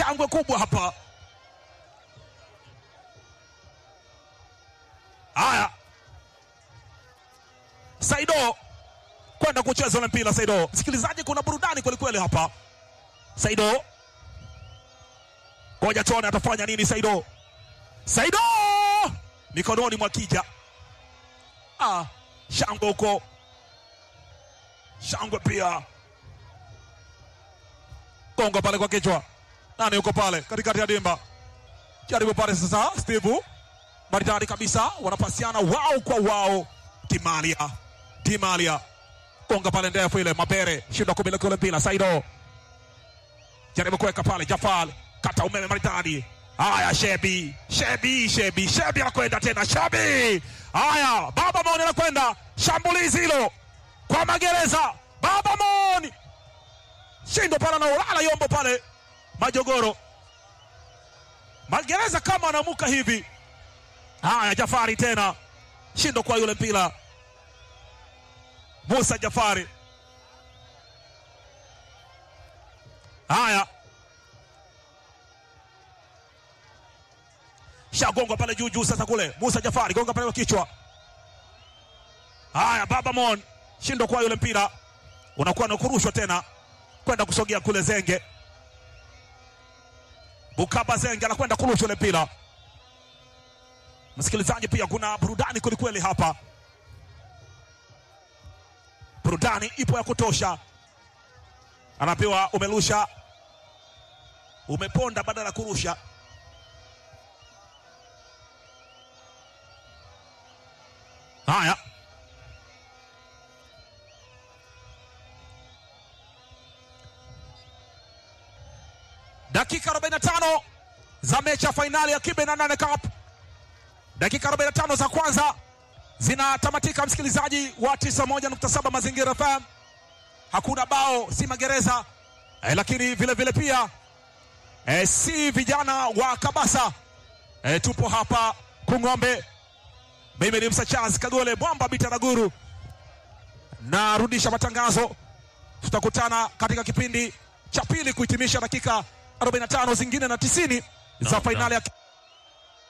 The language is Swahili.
shangwe kubwa hapa. Haya, Saido kwenda kucheza ule mpira. Saido, msikilizaji, kuna burudani kwelikweli hapa. Saido, ngoja tuone atafanya nini. Saido, Saido mikononi mwa Kija. Ah, shangwe huko, shangwe pia gonga pale kwa kichwa. Nani yuko pale katikati ya dimba? Jaribu pale sasa, Steve maridadi kabisa, wanapasiana wao kwa wao. Timalia, Timalia gonga pale ndefu ile, Mabere shindwa kumiliki ule mpira. Saido jaribu kuweka pale, Jafal kata umeme maridadi. Haya, Shebi, Shebi, Shebi, Shebi anakwenda tena, Shebi. Haya, Baba Moni anakwenda shambulizi hilo kwa magereza. Baba Moni shindo pale anaolala yombo pale Majogoro magereza kama anamuka hivi. Haya, Jafari tena shindo kwa yule mpira Musa Jafari. Haya, shagongwa pale juu juu. Sasa kule Musa Jafari gonga pale kwa kichwa. Haya, Baba Mon shindo kwa yule mpira unakuwa na kurushwa tena kwenda kusogea kule Zenge Bukaba Zenge anakwenda kurusha ule mpira. Msikilizaji, pia kuna burudani kwelikweli hapa, burudani ipo ya kutosha. Anapewa umerusha, umeponda badala ya kurusha. Haya, dakika 45 za mechi ya fainali ya Kibe na nane Cup. Dakika 45 za kwanza zinatamatika, msikilizaji wa 91.7 Mazingira FM. Hakuna bao, si magereza eh, lakini vile vile pia eh, si vijana wa Kabasa eh, tupo hapa Kung'ombe. Mimi ni Msa Charles Kagole Mwamba Bitaraguru, narudisha matangazo. Tutakutana katika kipindi cha pili kuhitimisha dakika 45 zingine na 90 za Naam, fainali ya